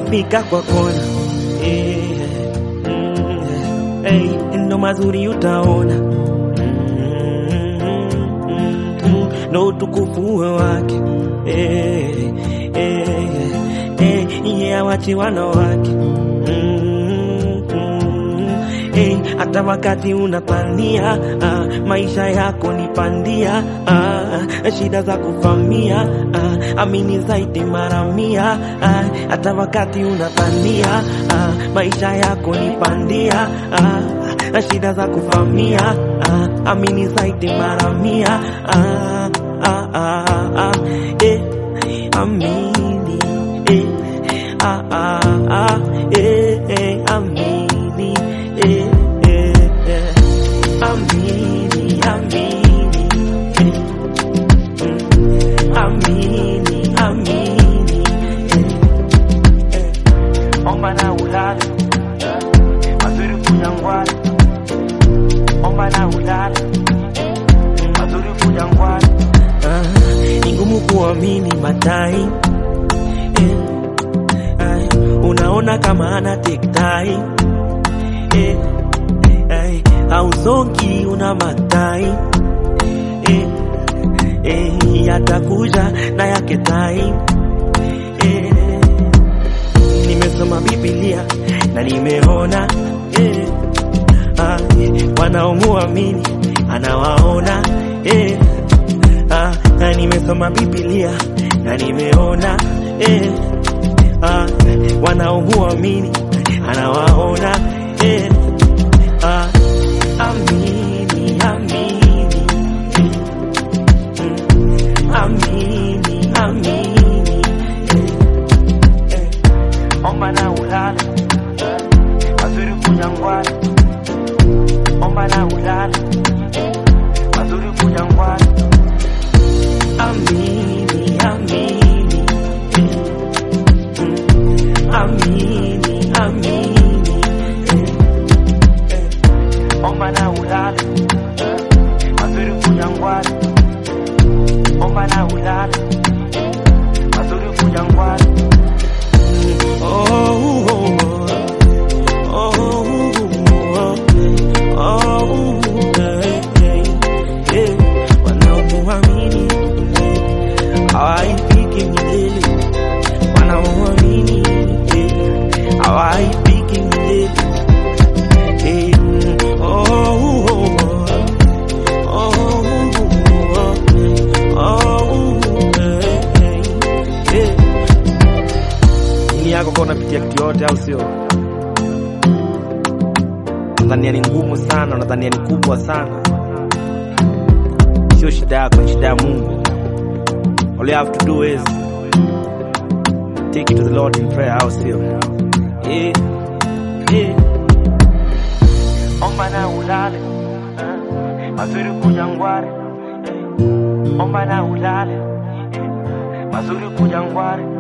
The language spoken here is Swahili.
utafika kwa kona eh, mm, eh, ndo mazuri utaona Mm, mm, ndo utukufu wake eh, eh, eh, yeye awachi wanawake Mm, mm, eh, hata wakati unapania ah, maisha yako ni pandia ah, shida za kufamia ah, amini zaidi mara mia ah, hata wakati unapania ah, maisha yako ni pandia ah, shida za kufamia ah, amini zaidi mara mia ah, ah, ah, ah, eh, amini eh, ah, ah, ah, eh, eh, amini eh, eh, eh, amini amini eh, mm, amini amini eh, eh, omba na ulale mazuri kujangwani omba na ulale mazuri kujangwani ah, ni ngumu kuamini matai eh, ay, unaona kama ana take time eh, ay, hausongi una matai eh, eh, yatakuja na yake time eh, nimesoma Biblia na nimeona eh, ah, wanaomuamini anawaona eh, ah, na nimesoma Biblia na nimeona eh, ah, wanaomuamini anawaona eh, ah, amini amini mm, amini amini eh, eh, omba na ulale mazuri kujangwani omba na ulale mazuri kujangwani amini amini mm, amini amini eh, eh, omba na ulale mazuri kujangwani omba na ulale mazuri kujangwani oh, oh, oh, oh, oh, oh, eh, eh, eh, wanaomuamini hawaifiki milele wanaomuamini eh, hawaifiki milele eh, oh, oh, oh, oh, oh, eh, eh, eh. Nini yako kwa unapitia kitu yote au sio? Nadhania ni ngumu sana, nadhania ni kubwa sana. Sio shida yako, ni shida ya Mungu. All you have to do is take it to the Lord in prayer, au sio? Eh, eh. Omba na ulale, eh, mazuri kujangware. Eh, omba na ulale, eh, mazuri kujangware.